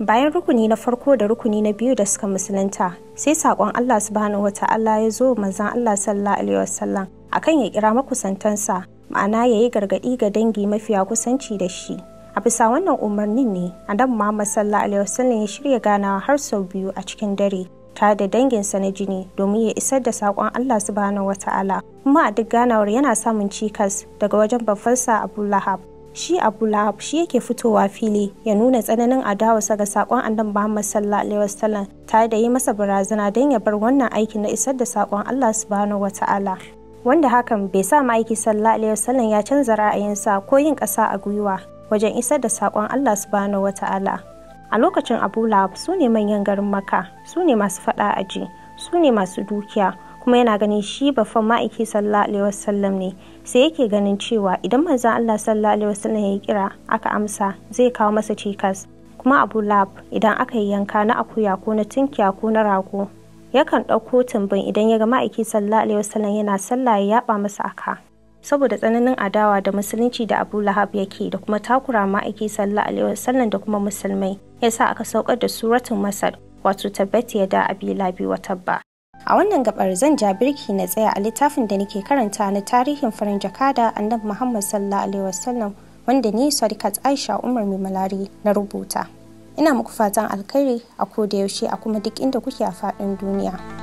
bayan rukuni na farko da rukuni na biyu da suka musulunta sai saƙon Allah subhanahu wata'ala ya zo manzon Allah sallallahu alaihi wasallam akan ya kira makusantansa ma'ana ya yi gargaɗi ga dangi mafiya kusanci da shi a bisa wannan umarnin ne annabi Muhammad sallallahu alaihi wasallam ya shirya ganawa har sau biyu a cikin dare tare da danginsa na jini domin ya isar da saƙon Allah subhanahu wata'ala kuma a duk ganawar yana samun cikas daga wajen babbansa Abu Lahab shi abu lahab shi yake fitowa fili ya nuna tsananin adawarsa ga sakon annabi muhammad sallallahu alaihi wasallam tare da yi masa barazana don ya bar wannan aikin na isar da sakon allah subhanahu wataala wanda hakan bai sa ma'aiki sallallahu alaihi wasallam ya canza ra'ayinsa ko yin ƙasa a gwiwa wajen isar da sakon allah subhanahu wataala a lokacin abu lahab su ne manyan garin maka su ne masu faɗa aji su ne masu dukiya kuma yana ganin shi babban ma'aiki sallallahu alaihi wasallam ne sai yake ganin cewa idan manzon Allah sallallahu alaihi wasallam ya kira aka amsa zai kawo masa cikas kuma Abu Lab idan aka yi yanka na akuya ko na tunkiya ko na rago yakan ɗauko tumbin idan ya ga ma'aiki sallallahu alaihi wasallam yana sallah ya yaba masa aka saboda tsananin adawa da musulunci da Abu Lahab yake da kuma takura ma'aiki sallallahu alaihi wasallam da kuma musulmai yasa aka saukar da suratul Masad wato tabbati ya da abi labi wa tabba A wannan gabar zan ja birki na tsaya a littafin da nake karanta na tarihin farin jakada annabi Muhammad sallallahu alaihi wasallam wanda ni Sadiqat Aisha Umar mai malari na rubuta. Ina muku fatan alkhairi a koda yaushe a kuma duk inda kuke a faɗin duniya.